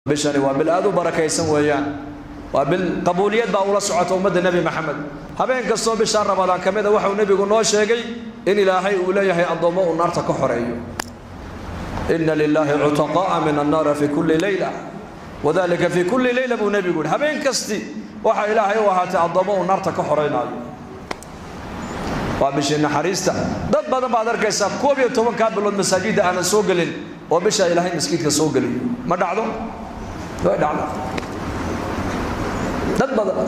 bishani waa bil aad u barakaysan weeyaan waa bil qabuuliyad baa ula socota ummadda nebi maxamed habeen kastoo bishaa ramadaan ka mida waxau nebigu noo sheegay in ilaahay uu leeyahay addoommo uu naarta ka xoreeyo ina lilaahi cutaqaa'a min annaara fi kulli leyla wadalika fi kulli leyla buu nebigu yihi habeen kasti waxaa ilaahay u ahaatay addoommo uu naarta ka xoreynaayo waa bishii naxariista dad badan baad arkaysaa koob iyo tobankaa bilood masaajidda aanan soo gelin oo bishaa ilaahay maskiidka soo geliyo ma dhacdo way dhacda dad badan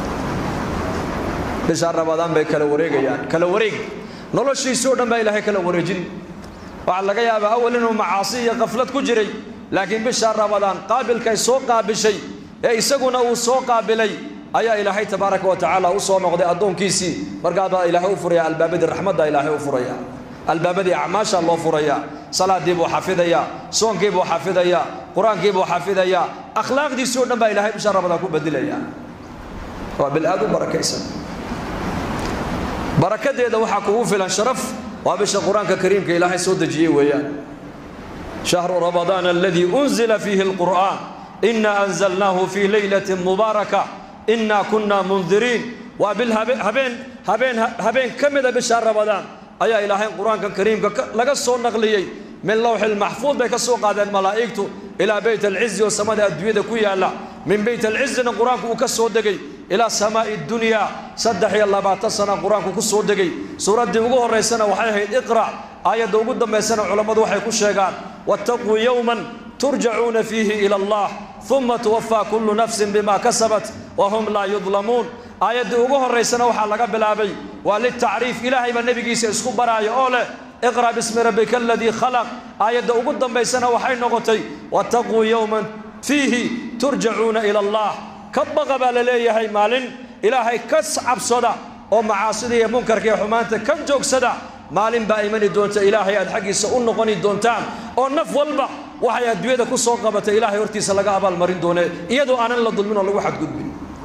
bishaa ramadaan bay kala wareegayaan kala wareeg noloshiisii o dhan baa ilaahay kala wareejin waxaa laga yaabaa awal inuu macaasi iyo qaflad ku jiray laakiin bishaa ramadaan qaabilkay soo qaabishay ee isaguna uu soo qaabilay ayaa ilaahay tabaaraka wa tacaala u soo noqday addoonkiisii markaabaa ilaahay u furaya albaabadii raxmadda ilaahay u furaya albaabadii acmaasha loo furaya salaadii buu xafidayaa soonkii buu xafidayaa qur-aankii buu xafidayaa akhlaaqdiisii o dhan baa ilahay bisha ramadaan ku bedilaya waa bil aad u barakaysan barakadeeda waxaa kugu filan sharaf waa bisha qur-aanka kariimka ilaahay soo dejiyey weeyaan shahru ramadaan aladii unzila fiihi alqur'aan ina anzalnaahu fii leylati mubaaraka ina kuna mundiriin waa bil habeen habeen habeen ka mida bisha ramadaan ayaa ilaahay qur-aanka kariimka laga soo naqliyey min lowxi lmaxfuud bay ka soo qaadeen malaa'igtu ilaa beyt alcizi oo samada adduunyada ku yaalla min beyt alcizina qur-aanku uu ka soo degay ilaa samaa'i dunyaa saddex iyo labaatan sana qur-aanku ku soo degay suuraddii ugu horraysana waxay ahayd iqrac aayadda ugu dambaysana culammadu waxay ku sheegaan wattaquu yowman turjacuuna fiihi ila allah uma tuwafaa kullu nafsin bima kasabat wa hum laa yudlamuun aayaddii ugu horraysana waxaa laga bilaabay waa litacriif ilaahay baa nebigiisa isku baraayo oo leh iqra bismi rabbika aladii khalaq aayadda ugu dambaysana waxay noqotay wattaquu yowman fiihi turjacuuna ila allah ka baqa baa la leeyahay maalin ilaahay ka cabsada oo macaasida iyo munkarka iyo xumaanta ka joogsada maalin baa imani doonta ilaahay aad xaggiisa u noqoni doontaan oo naf walba waxay adduunyada ku soo qabatay ilaahay hortiisa laga abaalmarin doone iyadoo aanan la dulmin oo lagu xadgudbin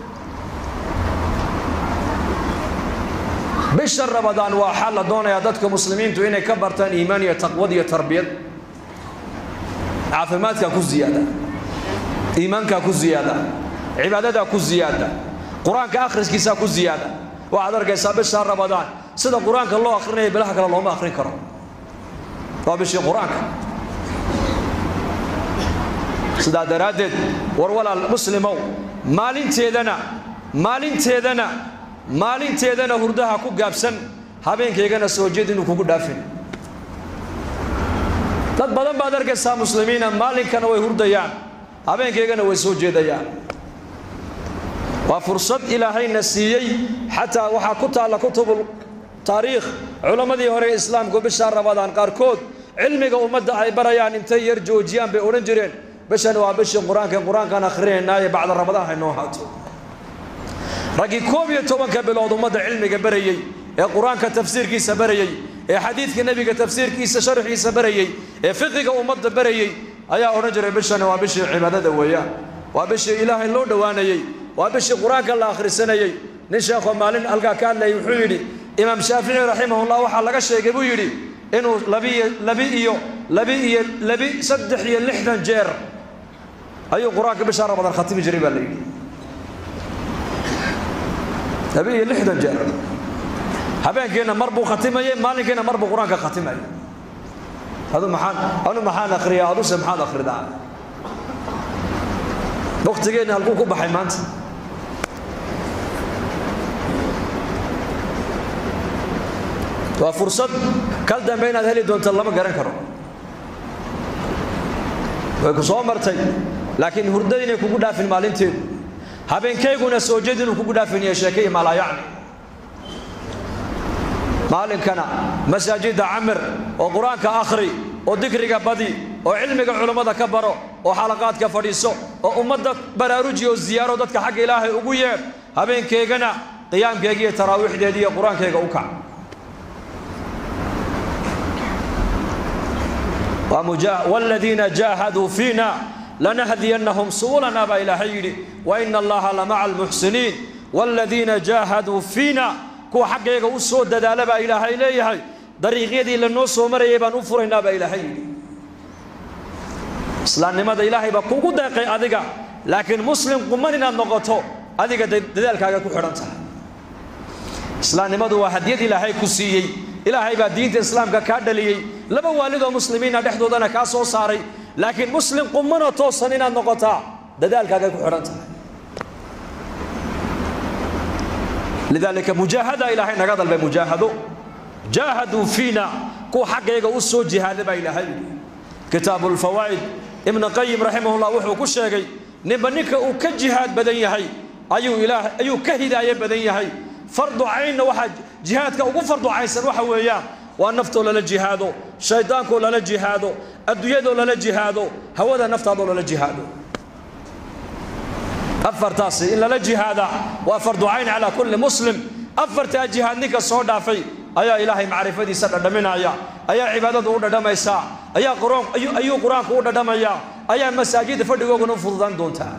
bisha ramadaan waa waxaa la doonayaa dadka muslimiintu inay ka bartaan iimaan iyo taqwad iyo tarbiyad caafimaadkaa ku ziyaada iimaankaa ku ziyaada cibaadadaa ku ziyaada qur-aanka akhriskiisaa ku ziyaada waxaad arkaysaa bisha ramadaan sida qur-aanka loo akrinaya bilaha kale looma akrin karo waa bishii qur-aanka sidaa daraaddeed war walaal muslimow maalinteedana maalinteedana maalinteedana hurdaha ku gaabsan habeenkaygana soo jeed inuu kugu dhaafin dad badan baad arkaysaa muslimiina maalinkana way hurdayaan habeenkaygana way soo jeedayaan waa fursad ilaahayna siiyey xataa waxaa ku taalla kutubul taariikh culammadii hore ee islaamku bishaa ramadaan qaarkood cilmiga ummadda ay barayaan intay yar joojiyaan bay odhan jireen bishan waa bishii qur-aanka qur-aankaan akhrinaynaaye bacda ramadaan haynoo haato raggii koob iyo tobanka bilood ummadda cilmiga barayey ee qur-aanka tafsiirkiisa barayey ee xadiidka nebiga tafsiirkiisa sharxiisa barayey ee fiqiga ummadda barayey ayaa odhan jiray bishani waa bishii cibaadada weeyaan waa bishii ilaahay loo dhowaanayey waa bishii qur-aanka la akhrisanayey nin sheekhoo maalin halkaa ka hadlayay wuxuu yidhi imaam shaafici raximahullah waxaa laga sheegay buu yidhi inuu labiiyo labi iyo labi iyo labi saddex iyo lixdan jeer ayuu qur-aanka bishaa ramadaan khatimi jiray baa la yidhi labi iyo lixdan jeer habeenkiina mar buu khatimayey maalinkiina mar buu qur-aanka khatimayay adu maxaan anu maxaan akhriyaa aduse maxaad akhridaa waktigeenna halkuu ku baxay maanta waa fursad kal dambe inaad heli doonto lama garan karo way ku soo martay laakiin hurdada inay kugu dhaafin maalinteedu habeenkayguna soo jeed inuu kugu dhaafiniyo sheekaiyo maalaayacni maalinkana masaajidda camir oo qur-aanka akhri oo dikriga badi oo cilmiga culammada ka baro oo xalaqaadka fadhiiso oo ummadda baraaruji oo ziyaaro dadka xagga ilaahay ugu yeedh habeenkaygana qiyaamkayga iyo taraawiixdeeda iyo qur-aankayga u kac والذين جاهدوا فينا لنهدينهم سبلنا با إلهي يدي وإن الله لمع المحسنين والذين جاهدوا فينا كو حقيقة وسود دالا با إلهي إليهي طريق يدي لنو سو مريي بان أفرنا با إلهي يدي islaamnimada ilaahay baa kugu deeqay adiga laakiin muslim quman inaad noqoto adiga dadaalkaaga ku xidhan tahay islaamnimadu waa hadiyad ilaahay ku siiyey ilaahay baa diinta islaamka kaa dhaliyey laba waalidoo muslimiina dhexdoodana kaa soo saaray laakiin muslim qumanoo toosan inaad noqotaa dadaalkaaga ku xidhan tahay lidaalika mujaahada ilaahay naga dalbay mujaahado jaahaduu fiina kuwa xaggayga u soo jihaaday baa ilaahay kitaabu lfawaa'id ibnu qayim raximahullah wuxuu ku sheegay ninba ninka uu ka jihaad badan yahay ayuu ilaah ayuu ka hidaaye badan yahay fardu caynna waxaa jihaadka ugu fardu caynsan waxa weeyaan waa naftoo lala jihaado shaydaankoo lala jihaado adduunyadoo lala jihaado hawada naftaadoo lala jihaado afartaasi in lala jihaada waa fardu cayn calaa kulli muslim afartaa jihaad ninka soo dhaafay ayaa ilaahay macrifadiisa dhadhaminaya ayaa cibaadadu u dhadhamaysaa ayaa ayuu qur-aanku u dhadhamayaa ayaa masaajidda fadhigooguna u fududaan doontaa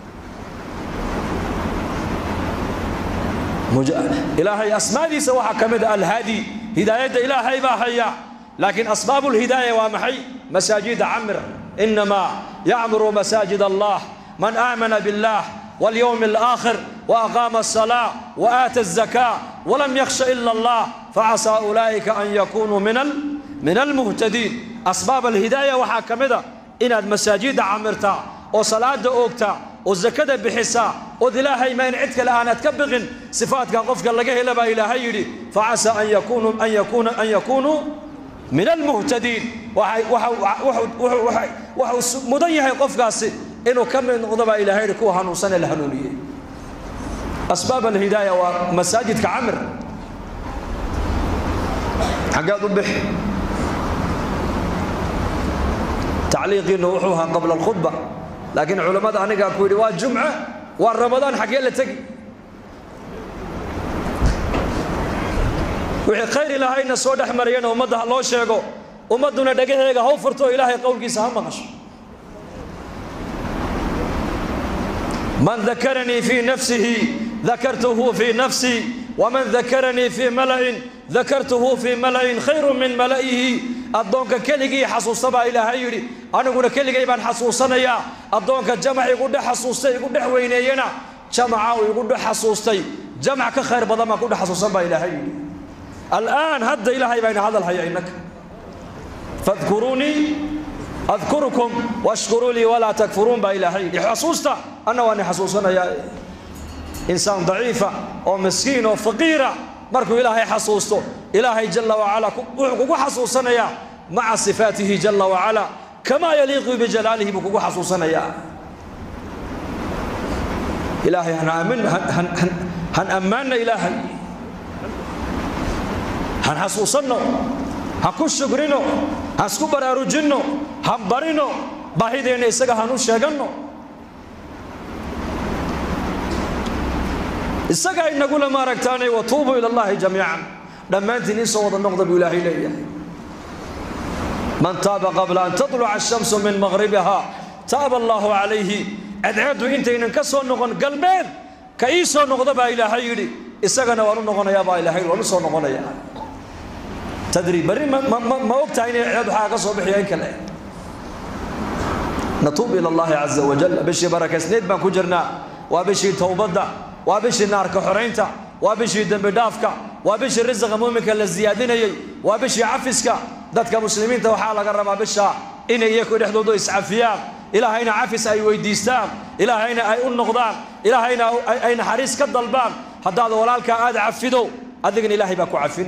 ilaahay asmaadiisa waxaa ka mid a alhaadi hidaayadda ilaahay baa haya laakiin asbaabu lhidaaya waa maxay masaajida camir inamaa yacmuru masaajid allah man aamana billah واليوم الآخر وأقام الصلاة وآتى الزكاة ولم يخش إلا الله فعسى أولئك أن يكونوا من من المهتدين أسباب الهداية وحاكمدا إن المساجد عمرتا وصلاة أوكتا والزكاة بحسا وذلاهي ما ينعدك الآن تكبغن صفاتك قفك لقيه لبا إلهي يدي فعسى أن يكونوا أن يكون أن يكونوا من المهتدين وحي وحي وحي وحي وحي مضيه قفك inuu ka mid noqdo baa ilaahay yidhi kuwa hanuunsan ee la hanuuniyey asbaab alhidaaya waa masaajidka camir xaggeed u bixi tacliiqiinnu wuxuu ahaa qabla alkhudba laakiin culammada anigaa ku yidhi waa jumce waa ramadaan xaggee la tegi wixii khayr ilaahayna soo dhex mariyana ummadda ha loo sheego ummadduna dhagaheega haw furto oo ilaahay qowlkiisa ha maqasho من ذكرني في نفسه ذكرته في نفسي ومن ذكرني في ملأ ذكرته في ملأ خير من ملئه أدونك كلغي حسوسبا إلى هيري أنا أقول كلغي بان حسوسنا يا أدونك جمع يقول حسوستي يقول وينينا جمع يقول حسوستي جمع كخير بدل ما يقول حسوسبا إلى هيري الآن هد إلى هي بين هذا الحي إنك فاذكروني أذكركم واشكروا لي ولا تكفرون بإلهي حسوستا أنا وأنا حسوسنا يا إنسان ضعيفة أو مسكين أو فقيرة مركو إلهي حسوسته إلهي جل وعلا كوكو حسوسنا يا مع صفاته جل وعلا كما يليق بجلاله بكوكو حسوسنا يا إلهي هن أمن هن هن هن, هن أمنا إلهي هن حسوسنا هكو شكرنا hasku baraarujinno han barino baahideenna isaga hanu sheeganno isagaa inagula maaragtaanay watuubuu ila allahi jamiican dhammaantiin iisoo wada noqda buu ilaahay leeyahay man taaba qabla an tatluca ashamsu min maqhribiha taaba allaahu calayhi cadceeddu intaynan ka soo noqon galbeed ka ii soo noqda baa ilaahay yidhi isagana waan u noqonayaa baa ilaahay waan u soo noqonayaa tadri bari ma og tahay inay ciyaad waxaa ka soo bixiya in kale natuub ila allahi caza wajal bishii barakaysneed baan ku jirnaa waa bishii towbadda waa bishii naarka xoraynta waa bishii dembi dhaafka waa bishii risiqa muuminka la siyaadinayey waa bishii cafiska dadka muslimiinta waxaa laga rabaa bisha inay iyaku dhexdoodu iscafiyaan ilaahayna cafis ay weydiistaan ilaahayna ay u noqdaan ilaahayna ay naxariis ka dalbaan haddaad walaalkaa aad cafido adigana ilaahay baa ku cafin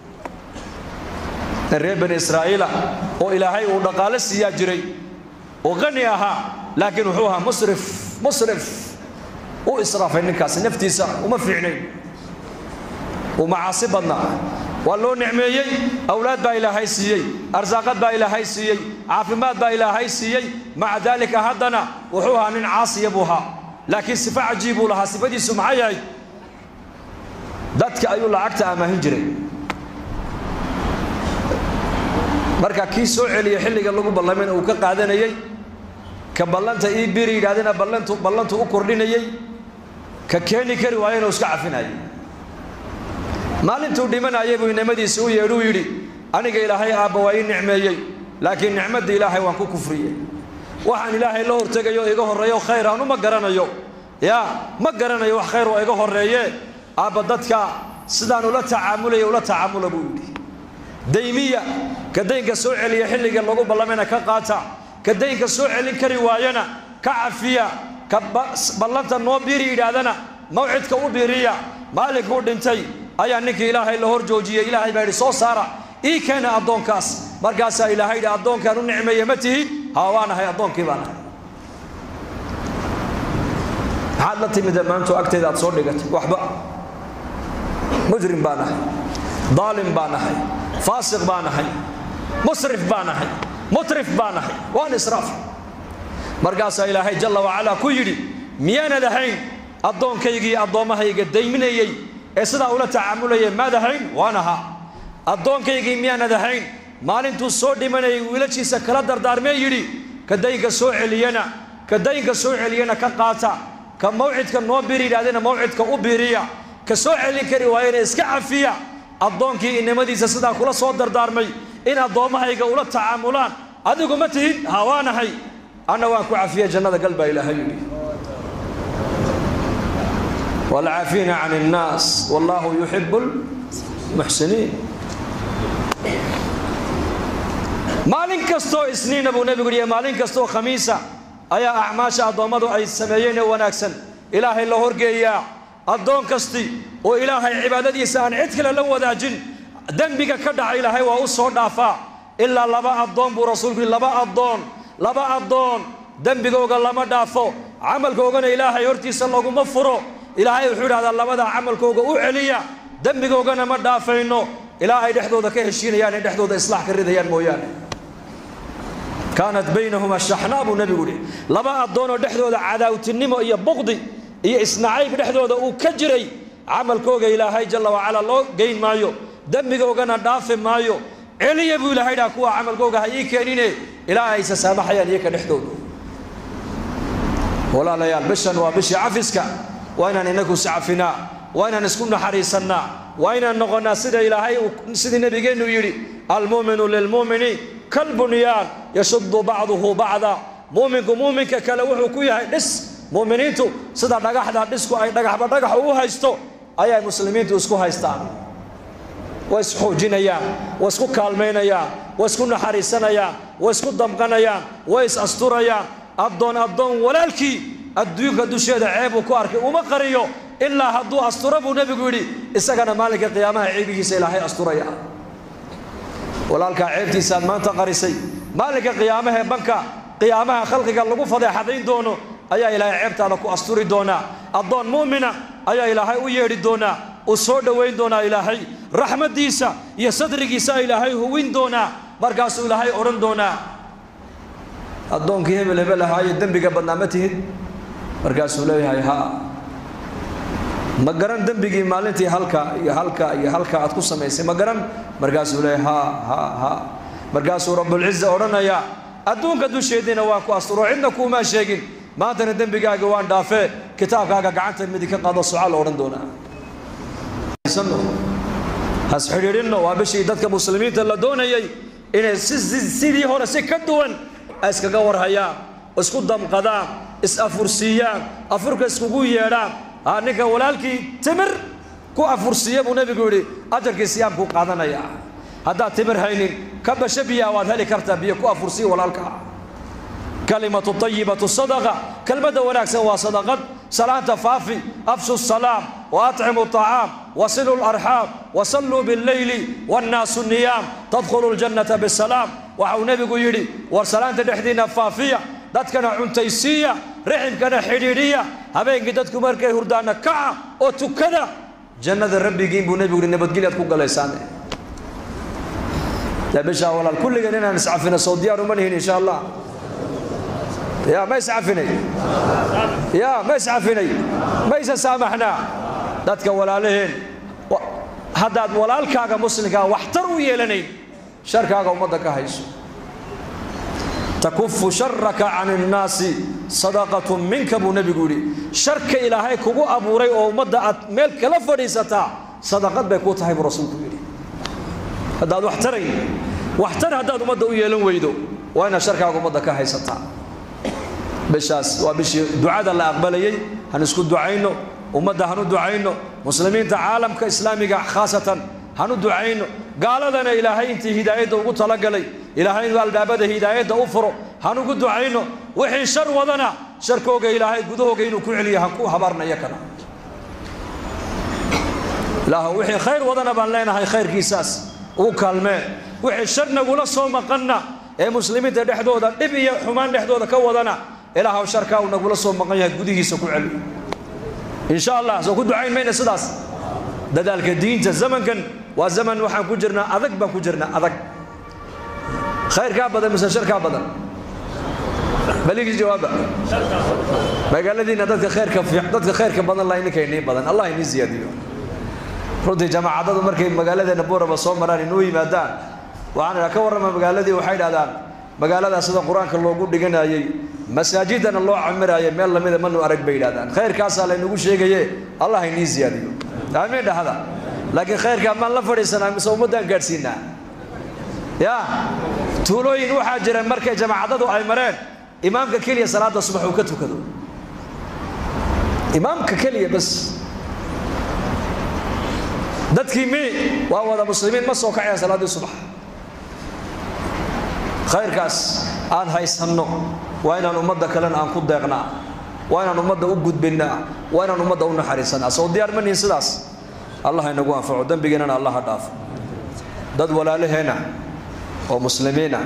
reer bani israa'iila oo ilaahay uu dhaqaale siiyaa jiray oo qani ahaa laakiin wuxuu ahaa musrif musrif u israafay ninkaasi naftiisa uma fiicnayn uu macaasi badnaa waa loo nicmeeyey awlaad baa ilaahay siiyey arsaaqad baa ilaahay siiyey caafimaad baa ilaahay siiyey maca daalika haddana wuxuu ahaa nin caasiya buu ahaa laakiin sifa cajiib buu lahaa sifadiisu maxay yahay dadka ayuu lacagta amaahin jiray marka kii soo celiya xilliga lagu ballamayna uu ka qaadanayey ka ballanta ii biri yidhahdana ballantu ballantu u kordhinayey ka keeni kari waayana uu iska cafinayay maalintuu dhimanayay buu inamadiisa u yeedhuu yidhi aniga ilaahay aabba waa ii nicmeeyey laakiin nicmadda ilaahay waan ku kufriyey waxaan ilaahay la hortegayo iga horreeyo khayr aanu ma garanayo yaa ma garanayo wax khayr oo iga horreeye aabba dadka sidaan ula tacaamulaya ula tacaamula buu yidhi daymiya ka daynka soo celiya xilliga lagu ballamayna ka qaata ka daynka soo celin kari waayana ka cafiya ka ballanta noo biiri yidhaahdana mawcidka u biiriya maalinkuu dhintay ayaa ninkii ilaahay la hor joojiyey ilaahay baa yidhi soo saara ii keena addoonkaas markaasaa ilaahay yidhi addoonkaan u nicmeeye ma tihi haa waa nahay addoonkii baa nahay maxaad la timid maanto agteeda aad soo dhigatay waxba mujrim baa nahay daalim baa nahay faasiq baa nahay musrif baa nahay mutrif baa nahay waan israaf markaasaa ilaahay jalla wacalaa ku yidhi miyaanad ahayn addoonkaygii addoommahayga dayminayey ee sidaa ula tacaamulayay maad ahayn waan ahaa addoonkaygii miyaanad ahayn maalintuu soo dhimanayay wiilashiisa kala dardaarmee yidhi ka daynka soo celiyana ka daynka soo celiyana ka qaata ka mawcidka noo biiri yidhahdena mawcidka u biiriya ka soo celin kari waayana iska cafiya addoonkii innimadiisa sidaa kula soo dardaarmay in addoommahayga ula tacaamulaan adigu ma tihid haa waa nahay anna waan ku cafiya jannada gal baa ilaahay yidhi والعافين عن الناس والله يحب المحسنين maalin kastoo isniina buu nebigu yihi maalin kastoo khamiisa ayaa acmaasha addoommadu ay sameeyeen ee wanaagsan ilaahay la horgeeyaa addoon kasti oo ilaahay cibaadadiisa aan cid kale la wadaajin dembiga ka dhaca ilaahay waa u soo dhaafaa ilaa laba addoon buu rasuulku yihi laba addoon laba addoon dembigooga lama dhaafo camalkoogana ilaahay hortiisa laguma furo ilaahay wuxuu idhahdaa labadaa camalkooga u celiya dembigoogana ma dhaafayno ilaa ay dhexdooda ka heshiinayaan ay dhexdooda islaax ka ridayaan mooyaane kaanat baynahumaa shaxnaa buu nebigu yihi laba addoonoo dhexdooda cadaawtinimo iyo buqdi iyo isnacayb dhexdooda uu ka jiray camalkooga ilaahay jalla wacalaa loo geyn maayo dembigoogana dhaafi maayo celiya buu ilaahay dhaha kuwa camalkooga ha ii keenine ilaa aysa saamaxayaan iyaka dhexdooda walaalayaal bishan waa bishii cafiska waa inaan inagu iscafinaa waa inaan isku naxariisannaa waa inaan noqonnaa sida ilaahay sidii nebigeennu yidhi almu'minu lilmu'mini kalbunyaan yashuddu bacduhu bacda mu'minku mu'minka kale wuxuu ku yahay dhis mu'miniintu sida dhagaxda dhisku ay dhagaxba dhagax u haysto ayay muslimiintu isku haystaan way isxoojinayaan way isku kaalmaynayaan way isku naxariisanayaan way isku damqanayaan way is asturayaan addoon addoon walaalkii adduunka dusheeda ceebuu ku arkay uma qariyo ilaa hadduu asturo buu nebigu yidhi isagana maalinka qiyaamaha ceebihiisa ilaahay asturaya walaalkaa ceebtiisaaad maanta qarisay maalinka qiyaamahee banka qiyaamaha khalqiga lagu fadeexadayn doono ayaa ilaahay ceebtaada ku asturi doonaa addoon mu'mina ayaa ilaahay u yeedhi doonaa uu soo dhowayn doonaa ilaahay raxmaddiisa iyo sadrigiisa ilaahay huwin doonaa markaasuu ilaahay odhan doonaa addoonkii hebel hebel ahaayo dembiga badnaa ma tihid markaasuu leeyahay haa ma garan dembigii maalintii halka iyo halka iyo halka aad ku samaysay ma garan markaasuu leeyahay haa haa haa markaasuu rabbulciza odhanayaa adduunka dusheediina waan ku asturo cidna kuumaa sheegin maantana dembigaaga waan dhaafee kitaabkaaga gacanta midig ka qaado sucaal odhan doonaa has xidhiidhinno waa bishii dadka muslimiinta la doonayay inay sidii hore si ka duwan ay iskaga warhayaan isku damqadaan is-afursiiyaan afurka iskugu yeedhaan haa ninka walaalkii timir ku afursiiya buu nebigu yidhi ajarkii siyaamkuu qaadanaya haddaad timir haynin ka basho biyaa waad heli kartaa biyo ku afursiya walaalkaa kalimatu tayibatu sadaqa kelmadda wanaagsan waa sadaqad salaanta faafi afshu salaam wa atcimu طacaam wasilu larxaam wasalluu billeyli wannaasu niyaam tadkhulu ljannata bisalaam waxau nebigu yidhi war salaanta dhexdiinna faafiya dadkana cuntaysiiya riximkana xidhiidhiya habeenkii dadku markay hurdaana kaca oo tukada jannada rabbigiin buu nebigu yihi nabadgelyaad ku galaysaane yaa bishaa walaal kulligeen inaan iscafino soo diyaar uma nihin insha allah ya ma iscafinay ya ma iscafinay mayse saamaxnaa dadka walaalaheen haddaad walaalkaaga muslimkaa waxtar u yeelanayn sharkaaga ummadda ka hayso takufu sharaka can innaasi sadaqatu minka buu nebigu yidhi sharka ilaahay kugu abuuray oo ummadda aad meel kala fadhiisataa sadaqad bay kuu tahay buu rasuulku yidhi haddaad waxtarayn waxtar haddaad ummadda u yeelan weydo waa inaad sharkaaga ummadda ka haysataa bishaas waa bishii ducada la aqbalayey han isku ducayno ummadda hanu ducayno muslimiinta caalamka islaamiga khaasatan hanu ducayno gaaladana ilaahay intii hidaayadda ugu talagalay ilaahay inuu albaabada hidaayadda u furo hanugu ducayno wixii shar wadana sharkooga ilaahay gudahooga inuu ku celiyo han ku habaarnayo kana ilaah wixii khayr wadana baan leenahay khayrkiisaas ugu kaalmee wixii shar nagula soo maqanna ee muslimiinta dhexdooda dhib iyo xumaan dhexdooda ka wadana ilaahw sharkaa uu nagula soo maqan yahay gudihiisa ku celi insha allah soo ku ducayn mayna sidaas dadaalka diinta zamankan waa zaman waxaan ku jirnaa adag baan ku jirnaa adag khayrkaa badan mise sharkaa badan baligii jawaaba magaaladiina dadka khayrka dadka khayrka badan laa ininka inii badan allah inii ziyaadiyo runtii jamaacadadu markay magaaladeena booraba soo maraan inoo yimaadaan waxaan idhaa ka warrama magaaladii waxay idhahdaan magaaladaa sida qur-aanka loogu dhiganayey masaajidana loo camiraayay meel lamida manu arag bay yidhahdaan khayrkaasaa laynagu sheegaye allah inii ziyaadiyo aamiin dhahda laakiin khayrkaa maan la fadhiisanaa mise ummaddaan gaadhsiinaa ya tuulooyin waxaa jira markay jamaacadadu ay mareen imaamka keliya salaada subax uu ka tukado imaamka keliya bas dadkii mi waa wada muslimiin ma soo kacayaan salaaddii subax khayrkaas aan haysanno waa inaan ummadda kalena aan ku deeqnaa waa inaan ummadda u gudbinnaa waa inaan ummadda u naxariisanaa soo diyaar ma nihin sidaas allah inagu anfaco dembigeennana allah ha dhaafo dad walaalaheenna oo muslimiina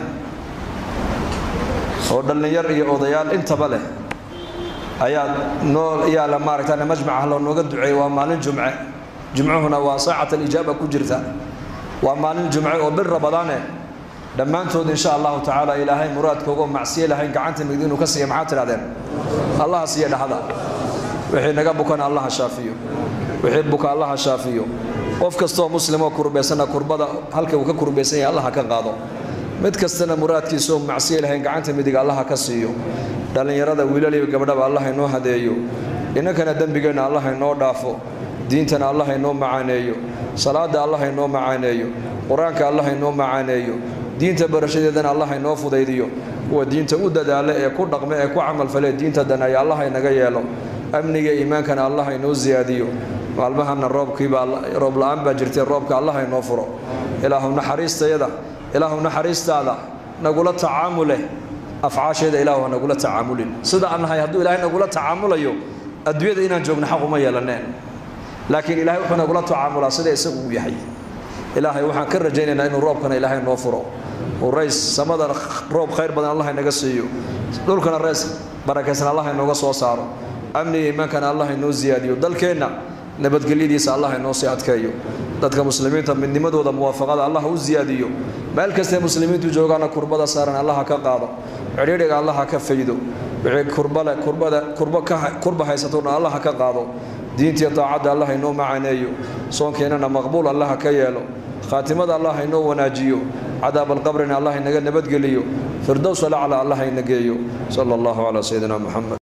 oo dhallinyar iyo odayaal intaba leh ayaa noo yaala maaragtaan majmaca loo nooga duceeyey waa maalin jumce jumcuhuna waa saacat alijaaba ku jirta waa maalin jumce oo bil rabadaane dhammaantood insha allahu tacaala ilaahay muraadkooga oo macsiye lahayn gacanta migdi inuu ka siiya maxaad tidhahdeen allaha siiya dhahda wixii naga bukana allaha shaafiyo wixii buka allaha shaafiyo qof kastoo muslimoo kurbaysana kurbada halka uu ka kurbaysan yahay allaha ka qaado mid kastana muraadkiisa oo macsiye lahayn gacanta midiga allaha ka siiyo dhallinyarada wiilal iyo gabdhaba allah inoo hadeeyo inankana dembigeenna allah inoo dhaafo diintana allah inoo macaaneeyo salaada allah inoo macaaneeyo qur-aanka allah inoo macaaneeyo diinta barashadeedana allah inoo fudaydiyo kuwa diinta u dadaala ee ku dhaqme ee ku camalfale diinta danaya allah inaga yeelo amniga iimaankana allah inoo siyaadiyo maalmahana roobkiibaa roob la-aan baa jirtay roobka allah inoo furo ilaahu naxariistayada ilaahu naxariistaada nagula tacaamule afcaasheeda ilaahu ha nagula tacaamulin sida aan nahay hadduu ilaahay nagula tacaamulayo adduunyada inaan joogno xaq uma yeelaneen laakiin ilaahay wuxuu nagula tacaamulaa sida isagu uu yahay ilaahay waxaan ka rajaynaynaa inuu roobkana ilaahay noo furo uu rays samadana roob khayr badan allah inaga siiyo dhulkana reys barakaysan allah inooga soo saaro amniga iimaankana allah inoo siyaadiyo dalkeenna nabadgelyadiisa allah inoo sii adkeeyo dadka muslimiinta midnimadooda muwaafaqada allah u siyaadiyo meel kastee muslimiintu joogaana kurbada saaran allaha ka qaado cidhiidhiga allaha ka faydo wixii kurbale kurbada kurbo ka kurba haysatona allaha ka qaado diintiiyo daacadda allah inoo macaaneeyo soonkeennana maqbuul allaha ka yeelo khaatimada allah inoo wanaajiyo cadaab alqabrina allah inaga nabadgeliyo firdows alacla allah ina geeyo sala allahu calaa sayidina muxamed